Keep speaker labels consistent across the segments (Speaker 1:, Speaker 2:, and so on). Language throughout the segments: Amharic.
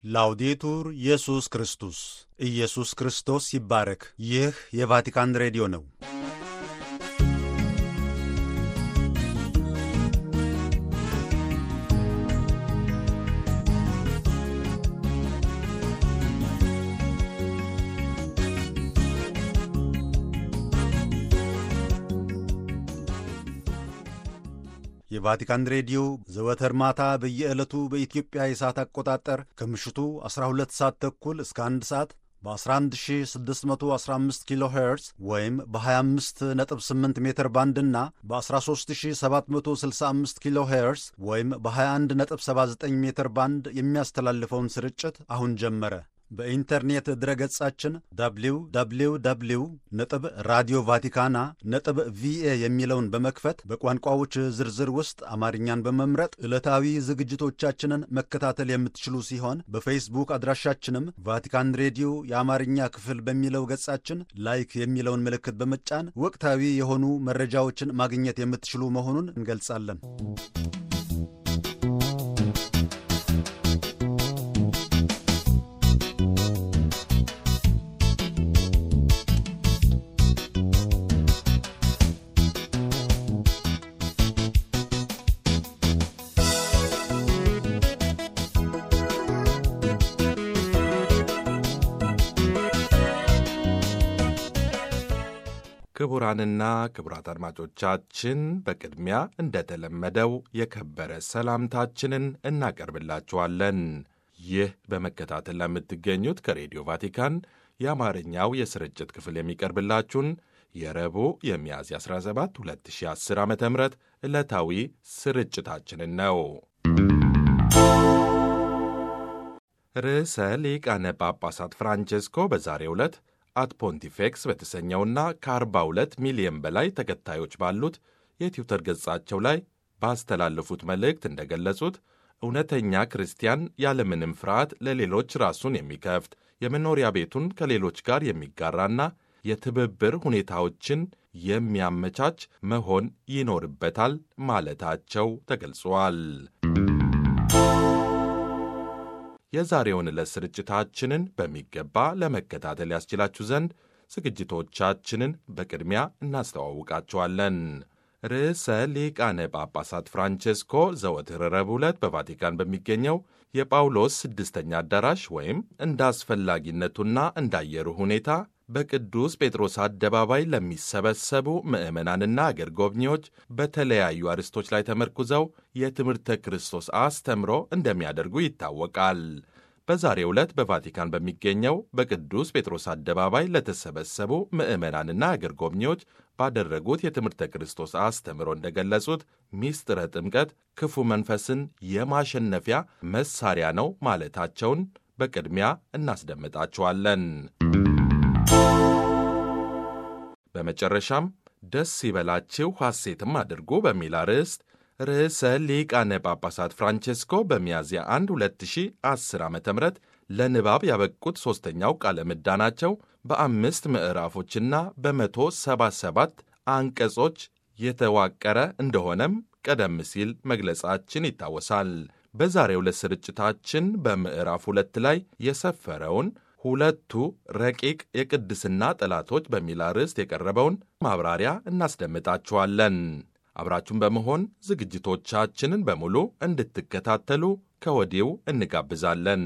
Speaker 1: ላውዴቱር ኢየሱስ ክርስቶስ ኢየሱስ ክርስቶስ ይባረክ። ይህ የቫቲካን ሬዲዮ ነው። የቫቲካን ሬዲዮ ዘወትር ማታ በየዕለቱ በኢትዮጵያ የሰዓት አቆጣጠር ከምሽቱ 12 ሰዓት ተኩል እስከ 1 ሰዓት በ11615 ኪሎ ሄርዝ ወይም በ258 ሜትር ባንድ እና በ13765 ኪሎ ሄርዝ ወይም በ2179 ሜትር ባንድ የሚያስተላልፈውን ስርጭት አሁን ጀመረ። በኢንተርኔት ድረገጻችን www ነጥብ ራዲዮ ቫቲካና ነጥብ ቪኤ የሚለውን በመክፈት በቋንቋዎች ዝርዝር ውስጥ አማርኛን በመምረጥ ዕለታዊ ዝግጅቶቻችንን መከታተል የምትችሉ ሲሆን በፌስቡክ አድራሻችንም ቫቲካን ሬዲዮ የአማርኛ ክፍል በሚለው ገጻችን ላይክ የሚለውን ምልክት በመጫን ወቅታዊ የሆኑ መረጃዎችን ማግኘት የምትችሉ መሆኑን እንገልጻለን።
Speaker 2: ክቡራንና ክቡራት አድማጮቻችን በቅድሚያ እንደተለመደው የከበረ ሰላምታችንን እናቀርብላችኋለን። ይህ በመከታተል ለምትገኙት ከሬዲዮ ቫቲካን የአማርኛው የስርጭት ክፍል የሚቀርብላችሁን የረቡዕ የሚያዝያ 17 2010 ዓ ም ዕለታዊ ስርጭታችንን ነው። ርዕሰ ሊቃነ ጳጳሳት ፍራንቼስኮ በዛሬው ዕለት አት ፖንቲፌክስ በተሰኘውና ከ42 ሚሊዮን በላይ ተከታዮች ባሉት የትዊተር ገጻቸው ላይ ባስተላለፉት መልእክት እንደገለጹት እውነተኛ ክርስቲያን ያለምንም ፍርሃት ለሌሎች ራሱን የሚከፍት የመኖሪያ ቤቱን ከሌሎች ጋር የሚጋራና የትብብር ሁኔታዎችን የሚያመቻች መሆን ይኖርበታል ማለታቸው ተገልጿል። የዛሬውን ዕለት ስርጭታችንን በሚገባ ለመከታተል ያስችላችሁ ዘንድ ዝግጅቶቻችንን በቅድሚያ እናስተዋውቃችኋለን። ርዕሰ ሊቃነ ጳጳሳት ፍራንቼስኮ ዘወትር ረቡዕ ዕለት በቫቲካን በሚገኘው የጳውሎስ ስድስተኛ አዳራሽ ወይም እንደ አስፈላጊነቱና እንዳየሩ ሁኔታ በቅዱስ ጴጥሮስ አደባባይ ለሚሰበሰቡ ምዕመናንና አገር ጎብኚዎች በተለያዩ አርዕስቶች ላይ ተመርኩዘው የትምህርተ ክርስቶስ አስተምሮ እንደሚያደርጉ ይታወቃል። በዛሬው ዕለት በቫቲካን በሚገኘው በቅዱስ ጴጥሮስ አደባባይ ለተሰበሰቡ ምዕመናንና አገር ጎብኚዎች ባደረጉት የትምህርተ ክርስቶስ አስተምሮ እንደገለጹት ሚስጥረ ጥምቀት ክፉ መንፈስን የማሸነፊያ መሳሪያ ነው ማለታቸውን በቅድሚያ እናስደምጣችኋለን። በመጨረሻም ደስ ይበላችሁ ሐሴትም አድርጉ በሚል አርዕስት ርዕሰ ሊቃነ ጳጳሳት ፍራንቼስኮ በሚያዝያ 1 2010 ዓ ም ለንባብ ያበቁት ሦስተኛው ቃለ ምዕዳናቸው በአምስት ምዕራፎችና በመቶ ሰባ ሰባት አንቀጾች የተዋቀረ እንደሆነም ቀደም ሲል መግለጻችን ይታወሳል። በዛሬው ዕለት ስርጭታችን በምዕራፍ ሁለት ላይ የሰፈረውን ሁለቱ ረቂቅ የቅድስና ጠላቶች በሚል አርዕስት የቀረበውን ማብራሪያ እናስደምጣችኋለን። አብራችሁን በመሆን ዝግጅቶቻችንን በሙሉ እንድትከታተሉ ከወዲሁ እንጋብዛለን።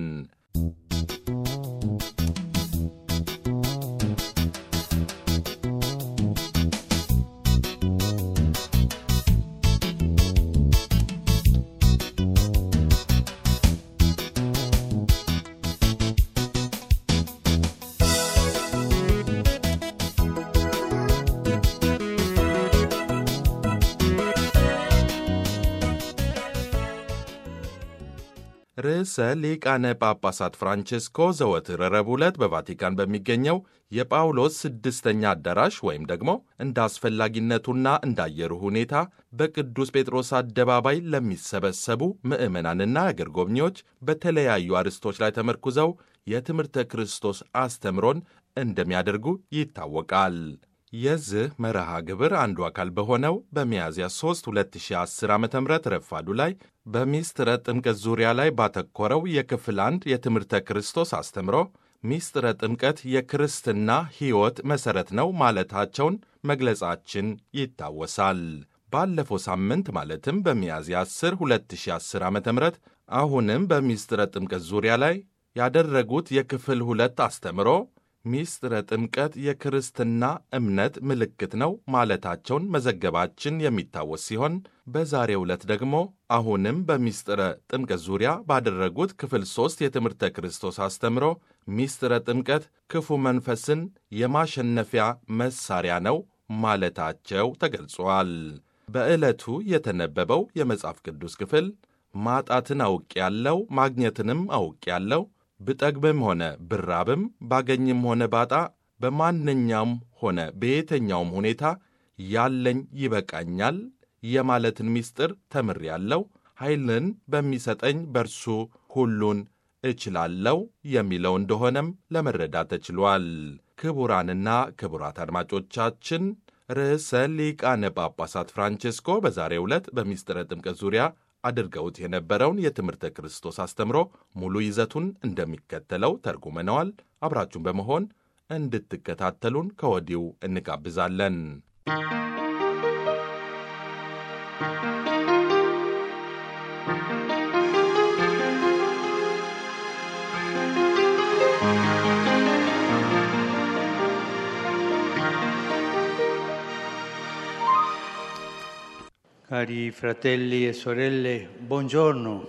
Speaker 2: ርዕሰ ሊቃነ ጳጳሳት ፍራንቼስኮ ዘወትር ረቡዕ ዕለት በቫቲካን በሚገኘው የጳውሎስ ስድስተኛ አዳራሽ ወይም ደግሞ እንደ አስፈላጊነቱና እንዳየሩ ሁኔታ በቅዱስ ጴጥሮስ አደባባይ ለሚሰበሰቡ ምዕመናንና አገር ጎብኚዎች በተለያዩ አርዕስቶች ላይ ተመርኩዘው የትምህርተ ክርስቶስ አስተምሮን እንደሚያደርጉ ይታወቃል። የዚህ መርሃ ግብር አንዱ አካል በሆነው በሚያዝያ 3 2010 ዓ ም ረፋዱ ላይ በሚስጥረ ጥምቀት ዙሪያ ላይ ባተኮረው የክፍል አንድ የትምህርተ ክርስቶስ አስተምሮ ሚስጥረ ጥምቀት የክርስትና ሕይወት መሠረት ነው ማለታቸውን መግለጻችን ይታወሳል። ባለፈው ሳምንት ማለትም በሚያዝያ 10 2010 ዓ ም አሁንም በሚስጥረ ጥምቀት ዙሪያ ላይ ያደረጉት የክፍል ሁለት አስተምሮ ሚስጥረ ጥምቀት የክርስትና እምነት ምልክት ነው ማለታቸውን መዘገባችን የሚታወስ ሲሆን በዛሬው ዕለት ደግሞ አሁንም በሚስጥረ ጥምቀት ዙሪያ ባደረጉት ክፍል ሦስት የትምህርተ ክርስቶስ አስተምሮ ሚስጥረ ጥምቀት ክፉ መንፈስን የማሸነፊያ መሳሪያ ነው ማለታቸው ተገልጿል። በዕለቱ የተነበበው የመጽሐፍ ቅዱስ ክፍል ማጣትን አውቅ ያለው ማግኘትንም አውቅ ያለው ብጠግብም ሆነ ብራብም ባገኝም ሆነ ባጣ በማንኛውም ሆነ በየትኛውም ሁኔታ ያለኝ ይበቃኛል የማለትን ምስጢር ተምሬያለሁ፣ ኃይልን በሚሰጠኝ በርሱ ሁሉን እችላለሁ የሚለው እንደሆነም ለመረዳት ተችሏል። ክቡራንና ክቡራት አድማጮቻችን ርዕሰ ሊቃነ ጳጳሳት ፍራንቼስኮ በዛሬው ዕለት በሚስጥረ ጥምቀት ዙሪያ አድርገውት የነበረውን የትምህርተ ክርስቶስ አስተምሮ ሙሉ ይዘቱን እንደሚከተለው ተርጉመነዋል። አብራችሁን በመሆን እንድትከታተሉን ከወዲሁ እንጋብዛለን።
Speaker 3: Cari fratelli e sorelle, buongiorno.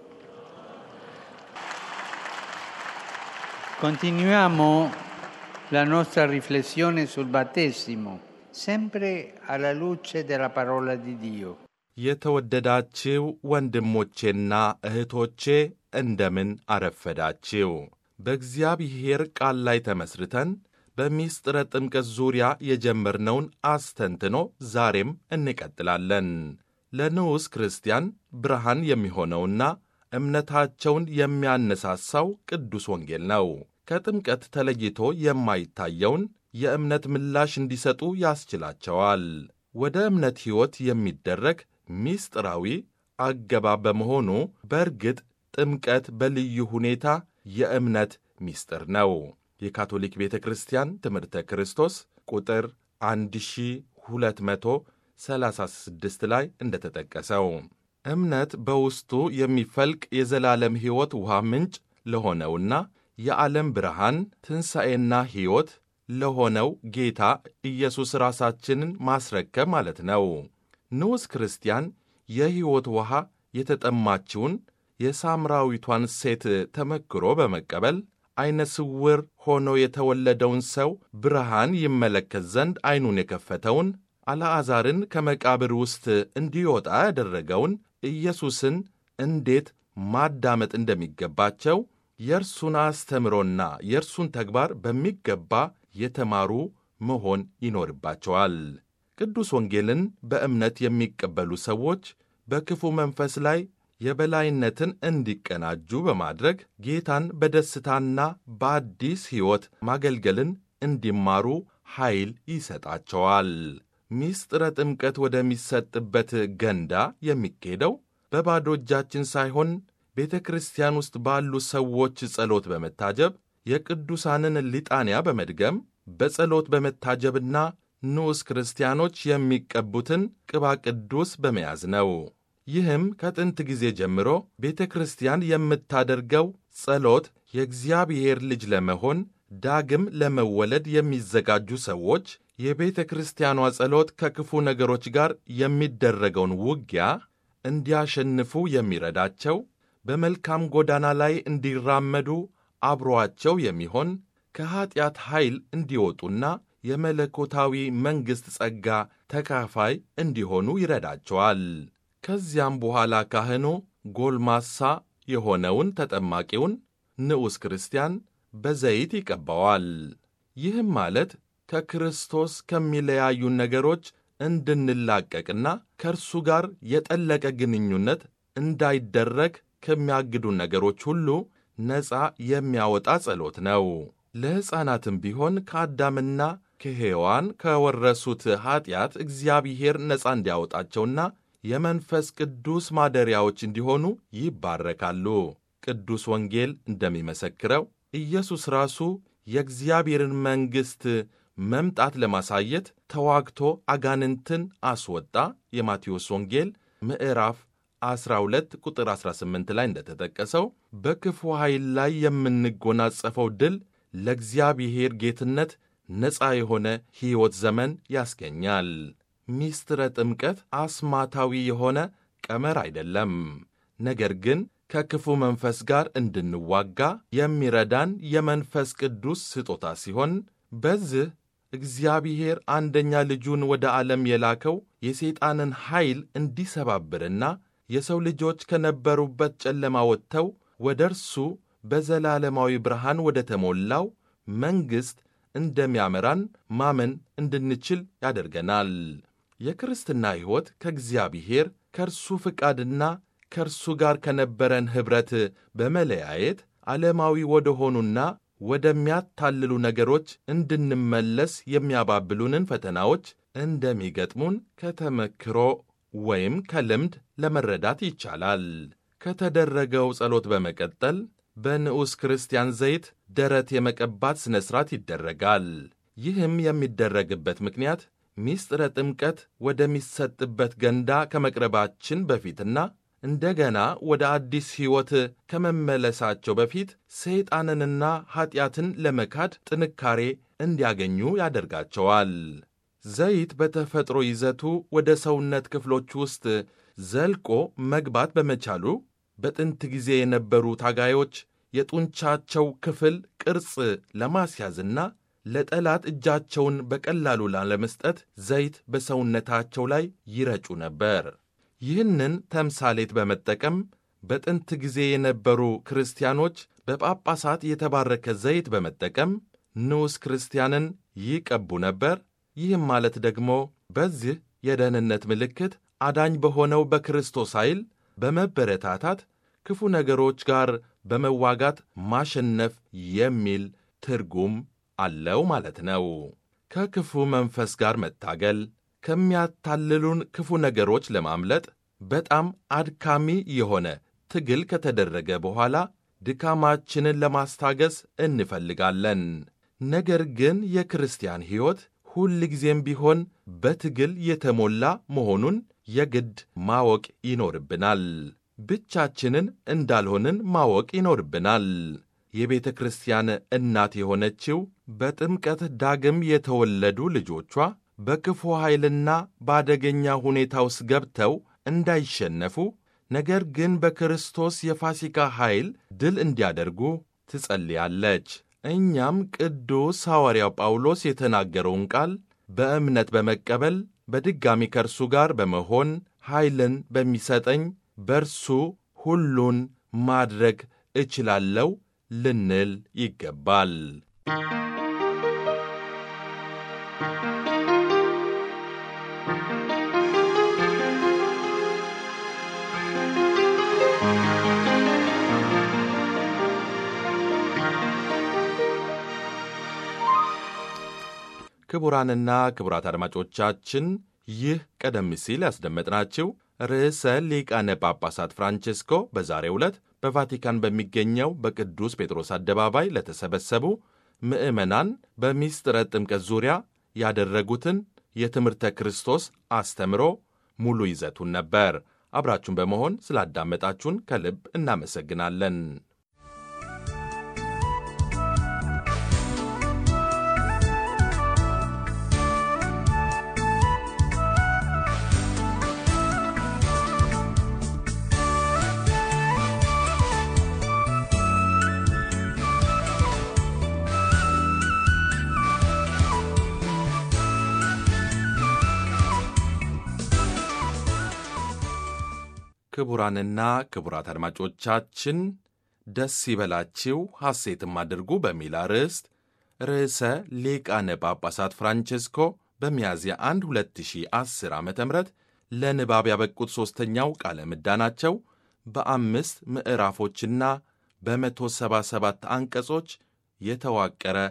Speaker 3: Continuiamo la nostra riflessione sul battesimo, sempre alla luce della parola di Dio.
Speaker 2: የተወደዳችው ወንድሞቼና እህቶቼ እንደምን አረፈዳችው። በእግዚአብሔር ቃል ላይ ተመስርተን በሚስጥረ ጥምቀት ዙሪያ የጀመርነውን አስተንትኖ ዛሬም እንቀጥላለን። ለንዑስ ክርስቲያን ብርሃን የሚሆነውና እምነታቸውን የሚያነሳሳው ቅዱስ ወንጌል ነው። ከጥምቀት ተለይቶ የማይታየውን የእምነት ምላሽ እንዲሰጡ ያስችላቸዋል። ወደ እምነት ሕይወት የሚደረግ ሚስጥራዊ አገባብ በመሆኑ በእርግጥ ጥምቀት በልዩ ሁኔታ የእምነት ሚስጥር ነው። የካቶሊክ ቤተ ክርስቲያን ትምህርተ ክርስቶስ ቁጥር 1236 ላይ እንደተጠቀሰው እምነት በውስጡ የሚፈልቅ የዘላለም ሕይወት ውሃ ምንጭ ለሆነውና የዓለም ብርሃን ትንሣኤና ሕይወት ለሆነው ጌታ ኢየሱስ ራሳችንን ማስረከብ ማለት ነው። ንዑስ ክርስቲያን የሕይወት ውሃ የተጠማችውን የሳምራዊቷን ሴት ተመክሮ በመቀበል ዐይነ ስውር ሆኖ የተወለደውን ሰው ብርሃን ይመለከት ዘንድ ዐይኑን የከፈተውን አልዓዛርን ከመቃብር ውስጥ እንዲወጣ ያደረገውን ኢየሱስን እንዴት ማዳመጥ እንደሚገባቸው የእርሱን አስተምሮና የእርሱን ተግባር በሚገባ የተማሩ መሆን ይኖርባቸዋል። ቅዱስ ወንጌልን በእምነት የሚቀበሉ ሰዎች በክፉ መንፈስ ላይ የበላይነትን እንዲቀናጁ በማድረግ ጌታን በደስታና በአዲስ ሕይወት ማገልገልን እንዲማሩ ኃይል ይሰጣቸዋል። ሚስጥረ ጥምቀት ወደሚሰጥበት ገንዳ የሚኬደው በባዶ እጃችን ሳይሆን ቤተ ክርስቲያን ውስጥ ባሉ ሰዎች ጸሎት በመታጀብ የቅዱሳንን ሊጣንያ በመድገም በጸሎት በመታጀብና ንዑስ ክርስቲያኖች የሚቀቡትን ቅባ ቅዱስ በመያዝ ነው። ይህም ከጥንት ጊዜ ጀምሮ ቤተ ክርስቲያን የምታደርገው ጸሎት የእግዚአብሔር ልጅ ለመሆን ዳግም ለመወለድ የሚዘጋጁ ሰዎች የቤተ ክርስቲያኗ ጸሎት ከክፉ ነገሮች ጋር የሚደረገውን ውጊያ እንዲያሸንፉ የሚረዳቸው በመልካም ጎዳና ላይ እንዲራመዱ አብሮአቸው የሚሆን ከኀጢአት ኃይል እንዲወጡና የመለኮታዊ መንግሥት ጸጋ ተካፋይ እንዲሆኑ ይረዳቸዋል። ከዚያም በኋላ ካህኑ ጎልማሳ የሆነውን ተጠማቂውን ንዑስ ክርስቲያን በዘይት ይቀባዋል። ይህም ማለት ከክርስቶስ ከሚለያዩን ነገሮች እንድንላቀቅና ከእርሱ ጋር የጠለቀ ግንኙነት እንዳይደረግ ከሚያግዱን ነገሮች ሁሉ ነፃ የሚያወጣ ጸሎት ነው። ለሕፃናትም ቢሆን ከአዳምና ከሔዋን ከወረሱት ኀጢአት እግዚአብሔር ነፃ እንዲያወጣቸውና የመንፈስ ቅዱስ ማደሪያዎች እንዲሆኑ ይባረካሉ። ቅዱስ ወንጌል እንደሚመሰክረው ኢየሱስ ራሱ የእግዚአብሔርን መንግሥት መምጣት ለማሳየት ተዋግቶ አጋንንትን አስወጣ። የማቴዎስ ወንጌል ምዕራፍ 12 ቁጥር 18 ላይ እንደተጠቀሰው በክፉ ኃይል ላይ የምንጎናጸፈው ድል ለእግዚአብሔር ጌትነት ነፃ የሆነ ሕይወት ዘመን ያስገኛል። ሚስጥረ ጥምቀት አስማታዊ የሆነ ቀመር አይደለም፣ ነገር ግን ከክፉ መንፈስ ጋር እንድንዋጋ የሚረዳን የመንፈስ ቅዱስ ስጦታ ሲሆን በዚህ እግዚአብሔር አንደኛ ልጁን ወደ ዓለም የላከው የሰይጣንን ኃይል እንዲሰባብርና የሰው ልጆች ከነበሩበት ጨለማ ወጥተው ወደ እርሱ በዘላለማዊ ብርሃን ወደ ተሞላው መንግሥት እንደሚያመራን ማመን እንድንችል ያደርገናል። የክርስትና ሕይወት ከእግዚአብሔር ከእርሱ ፍቃድና ከእርሱ ጋር ከነበረን ኅብረት በመለያየት ዓለማዊ ወደ ሆኑና ወደሚያታልሉ ነገሮች እንድንመለስ የሚያባብሉንን ፈተናዎች እንደሚገጥሙን ከተመክሮ ወይም ከልምድ ለመረዳት ይቻላል። ከተደረገው ጸሎት በመቀጠል በንዑስ ክርስቲያን ዘይት ደረት የመቀባት ሥነ ሥርዓት ይደረጋል። ይህም የሚደረግበት ምክንያት ሚስጥረ ጥምቀት ወደሚሰጥበት ገንዳ ከመቅረባችን በፊትና እንደገና ወደ አዲስ ሕይወት ከመመለሳቸው በፊት ሰይጣንንና ኀጢአትን ለመካድ ጥንካሬ እንዲያገኙ ያደርጋቸዋል። ዘይት በተፈጥሮ ይዘቱ ወደ ሰውነት ክፍሎች ውስጥ ዘልቆ መግባት በመቻሉ በጥንት ጊዜ የነበሩ ታጋዮች የጡንቻቸው ክፍል ቅርጽ ለማስያዝና ለጠላት እጃቸውን በቀላሉ ላለመስጠት ዘይት በሰውነታቸው ላይ ይረጩ ነበር። ይህንን ተምሳሌት በመጠቀም በጥንት ጊዜ የነበሩ ክርስቲያኖች በጳጳሳት የተባረከ ዘይት በመጠቀም ንዑስ ክርስቲያንን ይቀቡ ነበር። ይህም ማለት ደግሞ በዚህ የደህንነት ምልክት አዳኝ በሆነው በክርስቶስ ኃይል በመበረታታት ክፉ ነገሮች ጋር በመዋጋት ማሸነፍ የሚል ትርጉም አለው ማለት ነው። ከክፉ መንፈስ ጋር መታገል ከሚያታልሉን ክፉ ነገሮች ለማምለጥ በጣም አድካሚ የሆነ ትግል ከተደረገ በኋላ ድካማችንን ለማስታገስ እንፈልጋለን። ነገር ግን የክርስቲያን ሕይወት ሁል ጊዜም ቢሆን በትግል የተሞላ መሆኑን የግድ ማወቅ ይኖርብናል። ብቻችንን እንዳልሆንን ማወቅ ይኖርብናል። የቤተ ክርስቲያን እናት የሆነችው በጥምቀት ዳግም የተወለዱ ልጆቿ በክፉ ኃይልና በአደገኛ ሁኔታ ውስጥ ገብተው እንዳይሸነፉ ነገር ግን በክርስቶስ የፋሲካ ኃይል ድል እንዲያደርጉ ትጸልያለች። እኛም ቅዱስ ሐዋርያው ጳውሎስ የተናገረውን ቃል በእምነት በመቀበል በድጋሚ ከእርሱ ጋር በመሆን ኃይልን በሚሰጠኝ በእርሱ ሁሉን ማድረግ እችላለሁ ልንል ይገባል። ክቡራንና ክቡራት አድማጮቻችን ይህ ቀደም ሲል ያስደመጥናችሁ ርዕሰ ሊቃነ ጳጳሳት ፍራንቼስኮ በዛሬው ዕለት በቫቲካን በሚገኘው በቅዱስ ጴጥሮስ አደባባይ ለተሰበሰቡ ምዕመናን በሚስጥረ ጥምቀት ዙሪያ ያደረጉትን የትምህርተ ክርስቶስ አስተምሮ ሙሉ ይዘቱን ነበር። አብራችሁን በመሆን ስላዳመጣችሁን ከልብ እናመሰግናለን። ክቡራንና ክቡራት አድማጮቻችን ደስ ይበላችሁ ሐሴትም አድርጉ በሚል አርዕስት ርዕሰ ሊቃነ ጳጳሳት ፍራንቼስኮ በሚያዝያ 1 2010 ዓ ም ለንባብ ያበቁት ሦስተኛው ቃለ ምዕዳናቸው በአምስት ምዕራፎችና በመቶ ሰባ ሰባት አንቀጾች የተዋቀረ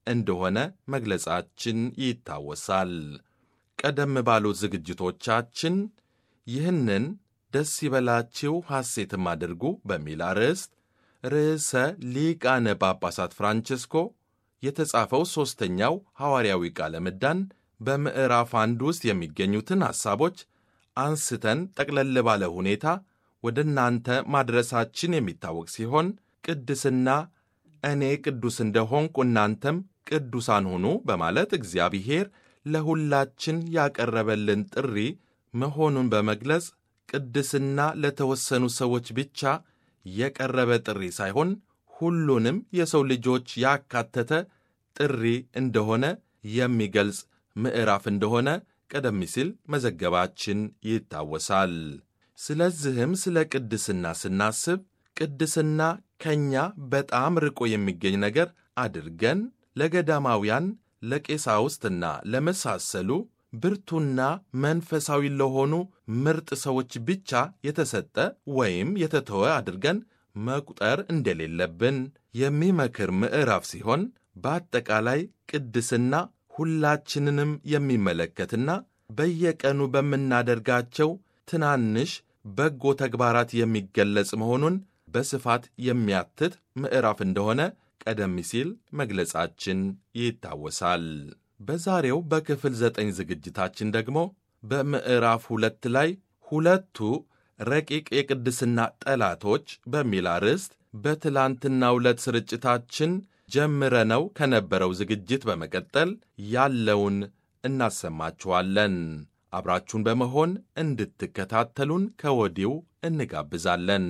Speaker 2: እንደሆነ መግለጻችን ይታወሳል። ቀደም ባሉት ዝግጅቶቻችን ይህንን ደስ ይበላችሁ ሐሴትም አድርጉ በሚል አርዕስት ርዕሰ ሊቃነ ጳጳሳት ፍራንቺስኮ የተጻፈው ሦስተኛው ሐዋርያዊ ቃለ ምዕዳን በምዕራፍ አንድ ውስጥ የሚገኙትን ሐሳቦች አንስተን ጠቅለል ባለ ሁኔታ ወደ እናንተ ማድረሳችን የሚታወቅ ሲሆን ቅድስና እኔ ቅዱስ እንደሆንኩ እናንተም ቅዱሳን ሁኑ በማለት እግዚአብሔር ለሁላችን ያቀረበልን ጥሪ መሆኑን በመግለጽ ቅድስና ለተወሰኑ ሰዎች ብቻ የቀረበ ጥሪ ሳይሆን ሁሉንም የሰው ልጆች ያካተተ ጥሪ እንደሆነ የሚገልጽ ምዕራፍ እንደሆነ ቀደም ሲል መዘገባችን ይታወሳል። ስለዚህም ስለ ቅድስና ስናስብ ቅድስና ከእኛ በጣም ርቆ የሚገኝ ነገር አድርገን ለገዳማውያን ለቄሳውስትና ለመሳሰሉ ብርቱና መንፈሳዊ ለሆኑ ምርጥ ሰዎች ብቻ የተሰጠ ወይም የተተወ አድርገን መቁጠር እንደሌለብን የሚመክር ምዕራፍ ሲሆን በአጠቃላይ ቅድስና ሁላችንንም የሚመለከትና በየቀኑ በምናደርጋቸው ትናንሽ በጎ ተግባራት የሚገለጽ መሆኑን በስፋት የሚያትት ምዕራፍ እንደሆነ ቀደም ሲል መግለጻችን ይታወሳል። በዛሬው በክፍል ዘጠኝ ዝግጅታችን ደግሞ በምዕራፍ ሁለት ላይ ሁለቱ ረቂቅ የቅድስና ጠላቶች በሚል አርዕስት በትላንትናው ዕለት ስርጭታችን ጀምረነው ከነበረው ዝግጅት በመቀጠል ያለውን እናሰማችኋለን። አብራችሁን በመሆን እንድትከታተሉን ከወዲው እንጋብዛለን።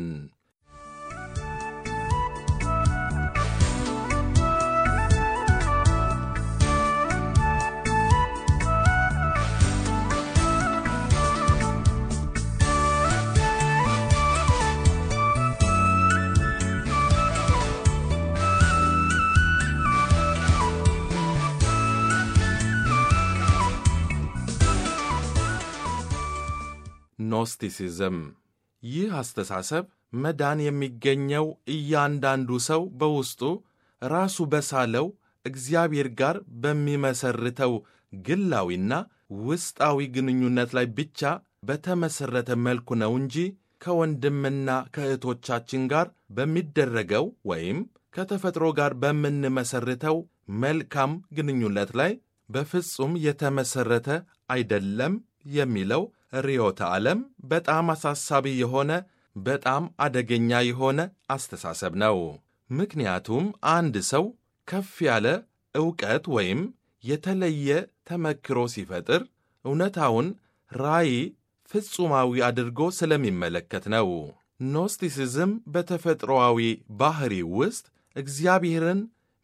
Speaker 2: ኖስቲሲዝም ይህ አስተሳሰብ መዳን የሚገኘው እያንዳንዱ ሰው በውስጡ ራሱ በሳለው እግዚአብሔር ጋር በሚመሰርተው ግላዊና ውስጣዊ ግንኙነት ላይ ብቻ በተመሠረተ መልኩ ነው እንጂ ከወንድምና ከእህቶቻችን ጋር በሚደረገው ወይም ከተፈጥሮ ጋር በምንመሰርተው መልካም ግንኙነት ላይ በፍጹም የተመሠረተ አይደለም የሚለው ርዕዮተ ዓለም በጣም አሳሳቢ የሆነ በጣም አደገኛ የሆነ አስተሳሰብ ነው። ምክንያቱም አንድ ሰው ከፍ ያለ ዕውቀት ወይም የተለየ ተመክሮ ሲፈጥር እውነታውን ራእይ ፍጹማዊ አድርጎ ስለሚመለከት ነው። ኖስቲሲዝም በተፈጥሮአዊ ባሕሪ ውስጥ እግዚአብሔርን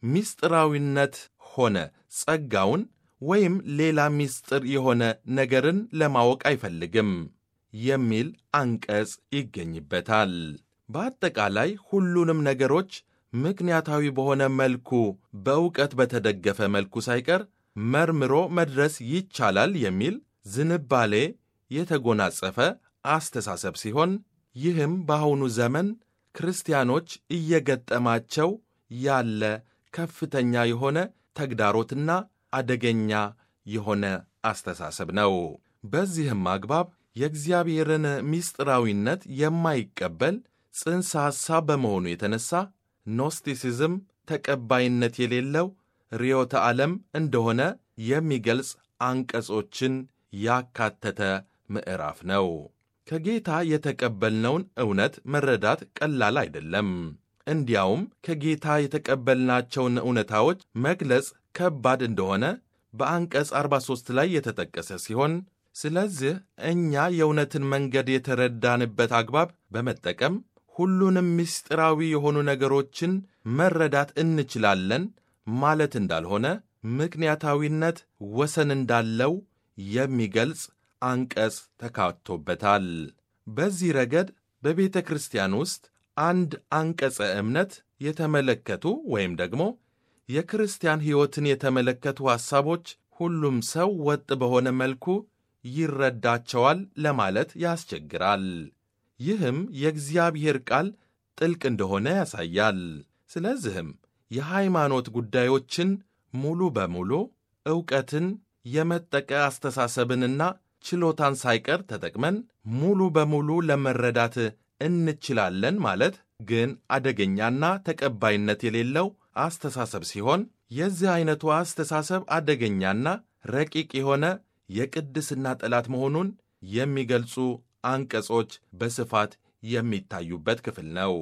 Speaker 2: ምስጢራዊነት ሆነ ጸጋውን ወይም ሌላ ምስጢር የሆነ ነገርን ለማወቅ አይፈልግም የሚል አንቀጽ ይገኝበታል። በአጠቃላይ ሁሉንም ነገሮች ምክንያታዊ በሆነ መልኩ በእውቀት በተደገፈ መልኩ ሳይቀር መርምሮ መድረስ ይቻላል የሚል ዝንባሌ የተጎናጸፈ አስተሳሰብ ሲሆን ይህም በአሁኑ ዘመን ክርስቲያኖች እየገጠማቸው ያለ ከፍተኛ የሆነ ተግዳሮትና አደገኛ የሆነ አስተሳሰብ ነው። በዚህም አግባብ የእግዚአብሔርን ምስጢራዊነት የማይቀበል ጽንሰ ሐሳብ በመሆኑ የተነሳ ኖስቲሲዝም ተቀባይነት የሌለው ርዕዮተ ዓለም እንደሆነ የሚገልጽ አንቀጾችን ያካተተ ምዕራፍ ነው። ከጌታ የተቀበልነውን እውነት መረዳት ቀላል አይደለም። እንዲያውም ከጌታ የተቀበልናቸውን እውነታዎች መግለጽ ከባድ እንደሆነ በአንቀጽ 43 ላይ የተጠቀሰ ሲሆን ስለዚህ እኛ የእውነትን መንገድ የተረዳንበት አግባብ በመጠቀም ሁሉንም ምስጢራዊ የሆኑ ነገሮችን መረዳት እንችላለን ማለት እንዳልሆነ ምክንያታዊነት ወሰን እንዳለው የሚገልጽ አንቀጽ ተካቶበታል። በዚህ ረገድ በቤተ ክርስቲያን ውስጥ አንድ አንቀጸ እምነት የተመለከቱ ወይም ደግሞ የክርስቲያን ሕይወትን የተመለከቱ ሐሳቦች ሁሉም ሰው ወጥ በሆነ መልኩ ይረዳቸዋል ለማለት ያስቸግራል። ይህም የእግዚአብሔር ቃል ጥልቅ እንደሆነ ያሳያል። ስለዚህም የሃይማኖት ጉዳዮችን ሙሉ በሙሉ ዕውቀትን የመጠቀ አስተሳሰብንና ችሎታን ሳይቀር ተጠቅመን ሙሉ በሙሉ ለመረዳት እንችላለን ማለት ግን አደገኛና ተቀባይነት የሌለው አስተሳሰብ ሲሆን የዚህ ዐይነቱ አስተሳሰብ አደገኛና ረቂቅ የሆነ የቅድስና ጠላት መሆኑን የሚገልጹ አንቀጾች በስፋት የሚታዩበት ክፍል ነው።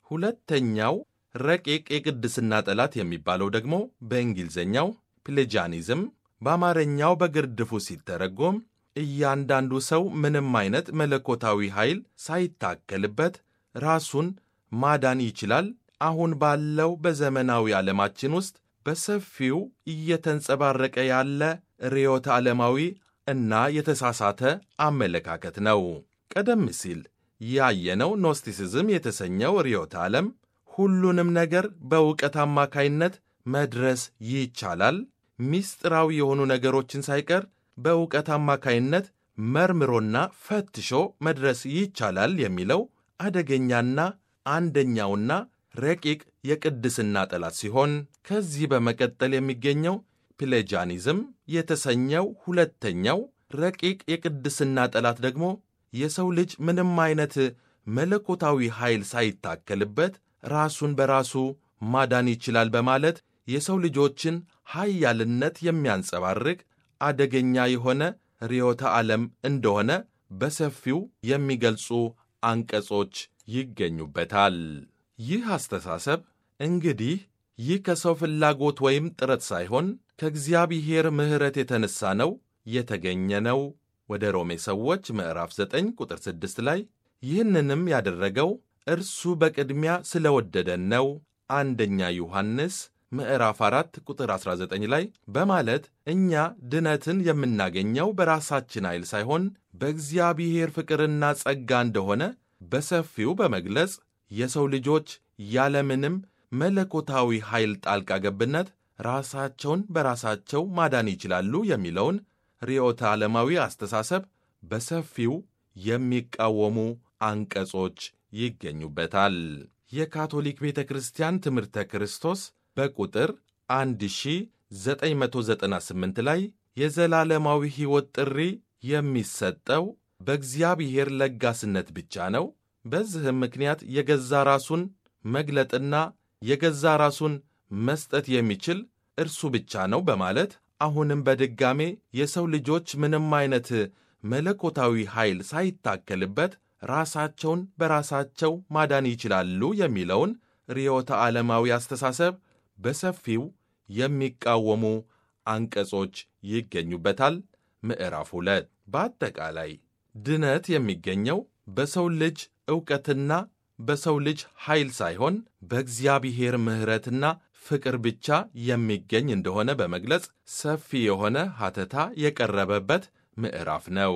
Speaker 2: ሁለተኛው ረቂቅ የቅድስና ጠላት የሚባለው ደግሞ በእንግሊዝኛው ፕሌጃኒዝም፣ በአማርኛው በግርድፉ ሲተረጎም እያንዳንዱ ሰው ምንም አይነት መለኮታዊ ኃይል ሳይታከልበት ራሱን ማዳን ይችላል። አሁን ባለው በዘመናዊ ዓለማችን ውስጥ በሰፊው እየተንጸባረቀ ያለ ርዕዮተ ዓለማዊ እና የተሳሳተ አመለካከት ነው። ቀደም ሲል ያየነው ኖስቲሲዝም የተሰኘው ርዕዮተ ዓለም ሁሉንም ነገር በእውቀት አማካይነት መድረስ ይቻላል፣ ምስጢራዊ የሆኑ ነገሮችን ሳይቀር በእውቀት አማካይነት መርምሮና ፈትሾ መድረስ ይቻላል የሚለው አደገኛና አንደኛውና ረቂቅ የቅድስና ጠላት ሲሆን ከዚህ በመቀጠል የሚገኘው ፕሌጃኒዝም የተሰኘው ሁለተኛው ረቂቅ የቅድስና ጠላት ደግሞ የሰው ልጅ ምንም አይነት መለኮታዊ ኃይል ሳይታከልበት ራሱን በራሱ ማዳን ይችላል በማለት የሰው ልጆችን ኃያልነት የሚያንጸባርቅ አደገኛ የሆነ ርዕዮተ ዓለም እንደሆነ በሰፊው የሚገልጹ አንቀጾች ይገኙበታል። ይህ አስተሳሰብ እንግዲህ ይህ ከሰው ፍላጎት ወይም ጥረት ሳይሆን ከእግዚአብሔር ምሕረት የተነሣ ነው የተገኘ ነው። ወደ ሮሜ ሰዎች ምዕራፍ 9 ቁጥር 6 ላይ ይህንንም ያደረገው እርሱ በቅድሚያ ስለወደደን ነው አንደኛ ዮሐንስ ምዕራፍ 4 ቁጥር 19 ላይ በማለት እኛ ድነትን የምናገኘው በራሳችን ኃይል ሳይሆን በእግዚአብሔር ፍቅርና ጸጋ እንደሆነ በሰፊው በመግለጽ የሰው ልጆች ያለምንም መለኮታዊ ኃይል ጣልቃ ገብነት ራሳቸውን በራሳቸው ማዳን ይችላሉ የሚለውን ርዕዮተ ዓለማዊ አስተሳሰብ በሰፊው የሚቃወሙ አንቀጾች ይገኙበታል። የካቶሊክ ቤተ ክርስቲያን ትምህርተ ክርስቶስ በቁጥር 1998 ላይ የዘላለማዊ ሕይወት ጥሪ የሚሰጠው በእግዚአብሔር ለጋስነት ብቻ ነው። በዚህም ምክንያት የገዛ ራሱን መግለጥና የገዛ ራሱን መስጠት የሚችል እርሱ ብቻ ነው በማለት አሁንም በድጋሜ የሰው ልጆች ምንም አይነት መለኮታዊ ኃይል ሳይታከልበት ራሳቸውን በራሳቸው ማዳን ይችላሉ የሚለውን ርዕዮተ ዓለማዊ አስተሳሰብ በሰፊው የሚቃወሙ አንቀጾች ይገኙበታል። ምዕራፍ ሁለት በአጠቃላይ ድነት የሚገኘው በሰው ልጅ ዕውቀትና በሰው ልጅ ኃይል ሳይሆን በእግዚአብሔር ምሕረትና ፍቅር ብቻ የሚገኝ እንደሆነ በመግለጽ ሰፊ የሆነ ሐተታ የቀረበበት ምዕራፍ ነው።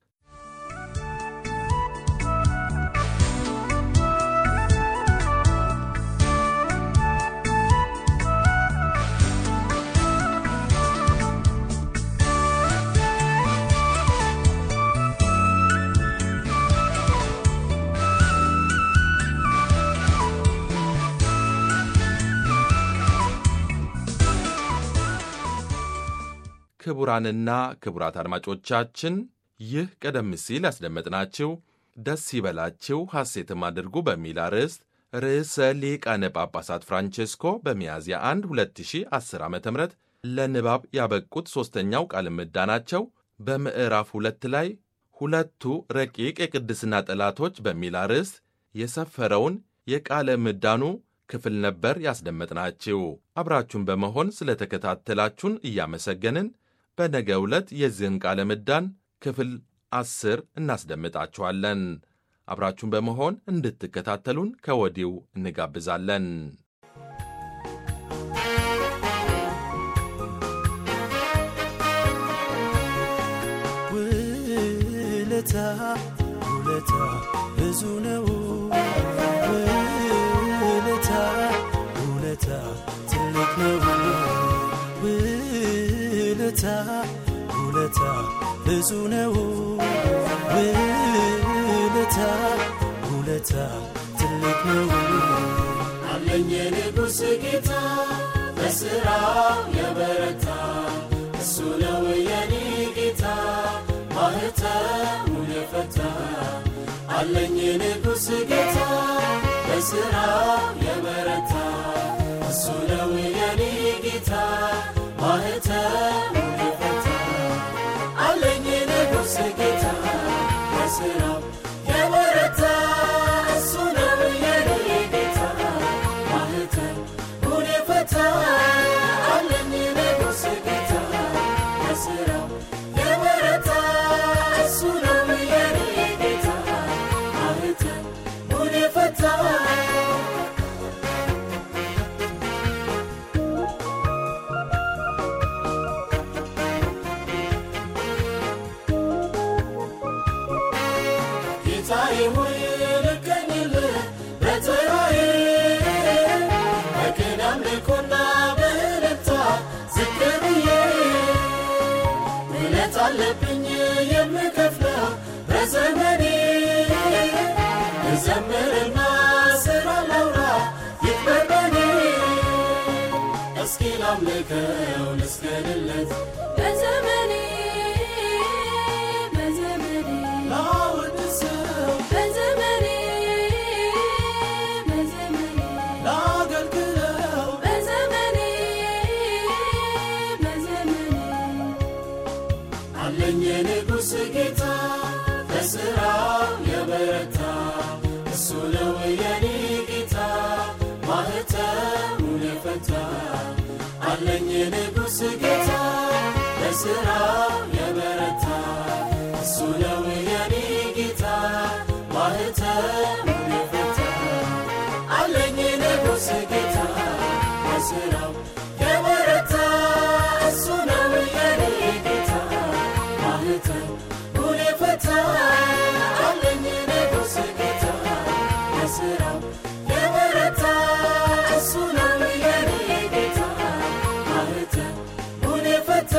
Speaker 2: ክቡራንና ክቡራት አድማጮቻችን ይህ ቀደም ሲል ያስደመጥናችሁ ደስ ይበላችሁ ሐሴትም አድርጉ በሚል አርዕስት ርዕሰ ሊቃነ ጳጳሳት ፍራንቼስኮ በሚያዝያ 1 2010 ዓ ም ለንባብ ያበቁት ሦስተኛው ቃለ ምዕዳናቸው በምዕራፍ ሁለት ላይ ሁለቱ ረቂቅ የቅድስና ጠላቶች በሚል አርዕስት የሰፈረውን የቃለ ምዕዳኑ ክፍል ነበር ያስደመጥናችሁ። አብራችሁን በመሆን ስለተከታተላችሁን እያመሰገንን በነገ ዕለት የዚህን ቃለ ምዕዳን ክፍል አስር እናስደምጣችኋለን። አብራችሁን በመሆን እንድትከታተሉን ከወዲው እንጋብዛለን።
Speaker 4: ውለታ ውለታ ብዙ ነው ውለታ ውለታ ትልቅ ነው ውለታ ውለታ ብዙ ነው ውለታ ውለታ ትልቅ ነው
Speaker 5: አለኝ የንጉሥ ጌታ
Speaker 4: በሥራው የበረታ እሱ ነው የኔ ጌታ ማህተሙን የፈታ አለኝ ንጉሥ ጌታ በሥራው የበረታ እሱ ነው የኔ ጌታ ማህተሙን የፈታ አለኝ ንጉሥ ጌታ በሥራው የበረታ እሱ ነው የኔ ጌታ ማህተሙን የፈታ አለኝ ንጉሥ ጌታ በሥራው የበረታ እሱ ነው የኔ ጌታ ማህተሙን የፈታ ጌታዬ ሆይ ልገኝልህ በተራዬ በቅን አምልኮና በእልልታ ዝቅ ብዬ ውለት አለብኝ የምከፍለው በዘመኔ ልዘምርና ስራ ላውራ ይክበር በኔ እስኪ ላምልከው ልስገድለት
Speaker 5: በዘመኔ በዘመኔ
Speaker 4: ላወድሰው
Speaker 5: በዘመኔ በዘመኔ
Speaker 4: ላገልግለው
Speaker 5: በዘመኔ በዘመኔ
Speaker 4: አለኝ የንጉሥ ጌታ በሥራው የበረታ እሱ ነው የኔ ጌታ ማህተሙን የፈታ አለኝ የንጉሥ ጌታ በሥራው የበረታ እሱ ነው የኔ ጌታ ማህተሙን የፈታ አለኝ ንጉሥ ጌታ በሥራው የበረታ እሱ ነው የኔ ጌታ ማህተሙን የፈታ አለኝ ንጉሥ ጌታ በሥራው የበረታ እሱ ነው የኔ ጌታ ማህተሙን የፈታ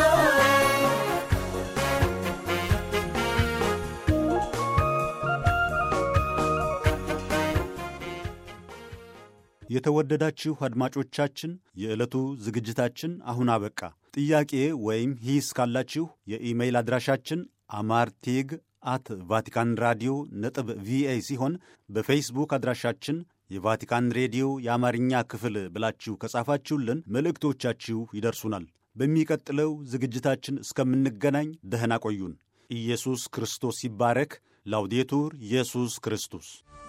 Speaker 1: የተወደዳችሁ አድማጮቻችን የዕለቱ ዝግጅታችን አሁን አበቃ። ጥያቄ ወይም ሂስ ካላችሁ የኢሜይል አድራሻችን አማርቴግ አት ቫቲካን ራዲዮ ነጥብ ቪኦኤ ሲሆን በፌስቡክ አድራሻችን የቫቲካን ሬዲዮ የአማርኛ ክፍል ብላችሁ ከጻፋችሁልን መልእክቶቻችሁ ይደርሱናል። በሚቀጥለው ዝግጅታችን እስከምንገናኝ ደህና ቆዩን። ኢየሱስ ክርስቶስ ይባረክ። ላውዴቱር ኢየሱስ ክርስቶስ